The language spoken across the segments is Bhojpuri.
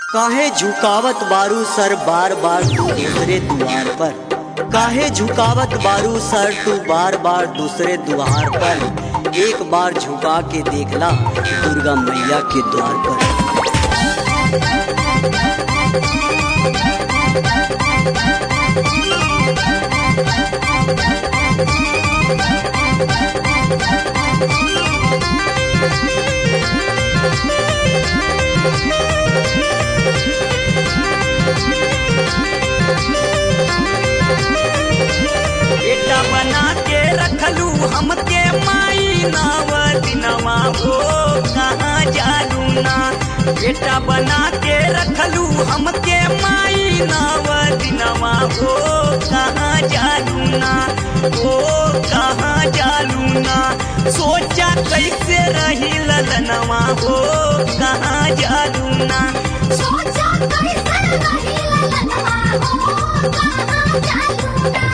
काहे झुकावत बारू सर बार बार तू दूसरे द्वार पर काहे झुकावत बारू सर तू बार बार दूसरे द्वार पर एक बार झुका के देखला दुर्गा मैया के द्वार पर बेटा बना के रखलू हमके माई नाव दिनवा हो कहाँ जालू ना बेटा बना के रखलू हमके माई नाव दिनवा हो कहाँ जालू ना हो कहाँ जालू ना सोचा कैसे रही ललनवा हो कहाँ जालू ना सोचा कैसे रही ललनवा हो कहाँ जालू ना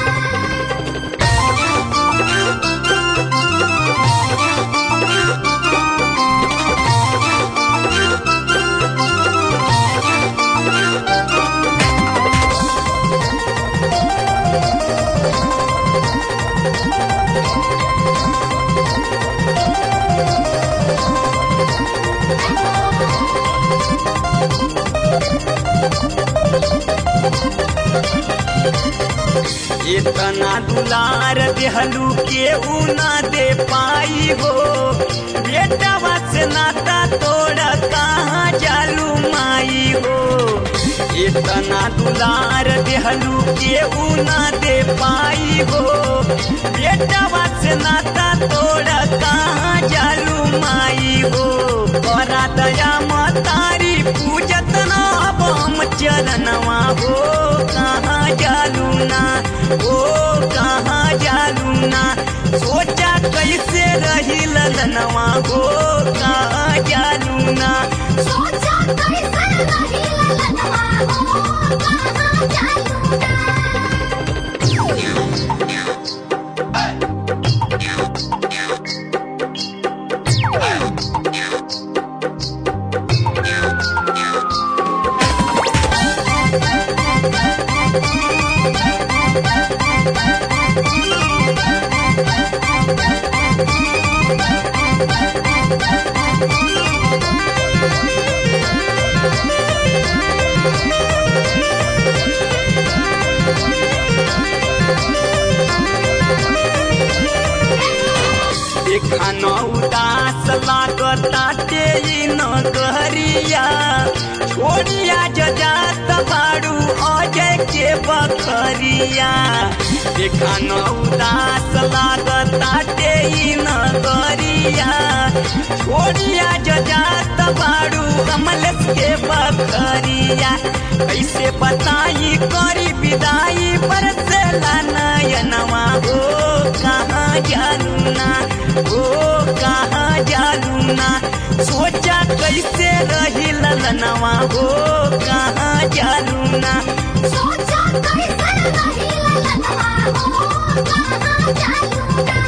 इतना दुलार देहलू के ना दे पाई हो बेटा से नाता तोड़ कहाँ जालू माई हो इतना दुलार देहलू के ना दे पाई हो बेटा से नाता तोड़ कहाँ जालू माई हो बड़ा दया मतारी पूजत ना अब हम चरणवा हो कहाँ जालू ना ओ कहाँ जालू ना सोचा कैसे रही ललनवा हो कहाँ जालू ना सोचा कैसे रही ललनवा हो कहाँ जालू ना देखा न उदास लागताटे ई नगरिया छोड़िया जजात बाड़ू अजय के बखरिया देखा न उदास लागताटे ई नगरिया छोड़िया जजात बाड़ू कमलेश के बखरिया कैसे बताई करी विदाई बरसेला नयनवा हो कहाँ जानू ना हो कहाँ जानू ना सोचा कैसे रही ललनवा हो कहाँ जानू ना सोचा कैसे रही ललनवा हो कहाँ जालू ना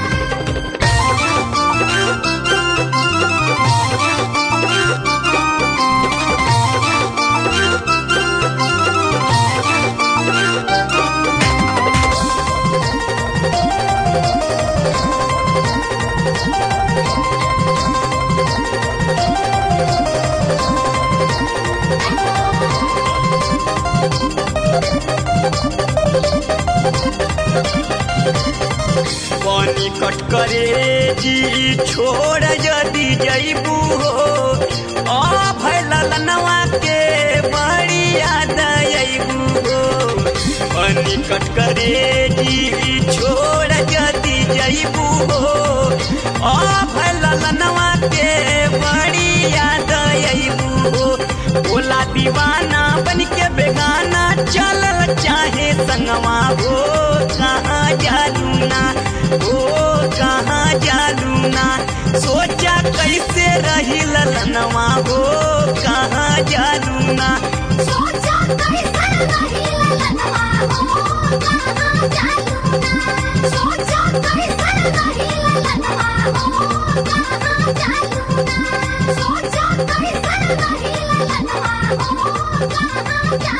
पानी कट करे जी छोड़ यदि जईबू हो आ भैल ललनवा के बड़ी याद अईबू हो पानी कट करे जी छोड़ यदि जईबू हो आ भैल ललनवा के बड़ी याद अईबू हो बोला दीवाना बन के बेगाना चलल चाहे संगवा हो कहाँ जालू ना हो कहाँ जालू ना सोचा कैसे रही ललनवा हो कहाँ जालू ना सोचा कैसे रही ललनवा हो कहाँ जालू ना सोचा कैसे रही ललनवा हो कहाँ जालू ना सोचा कैसे रही ललनवा हो कहाँ जालूना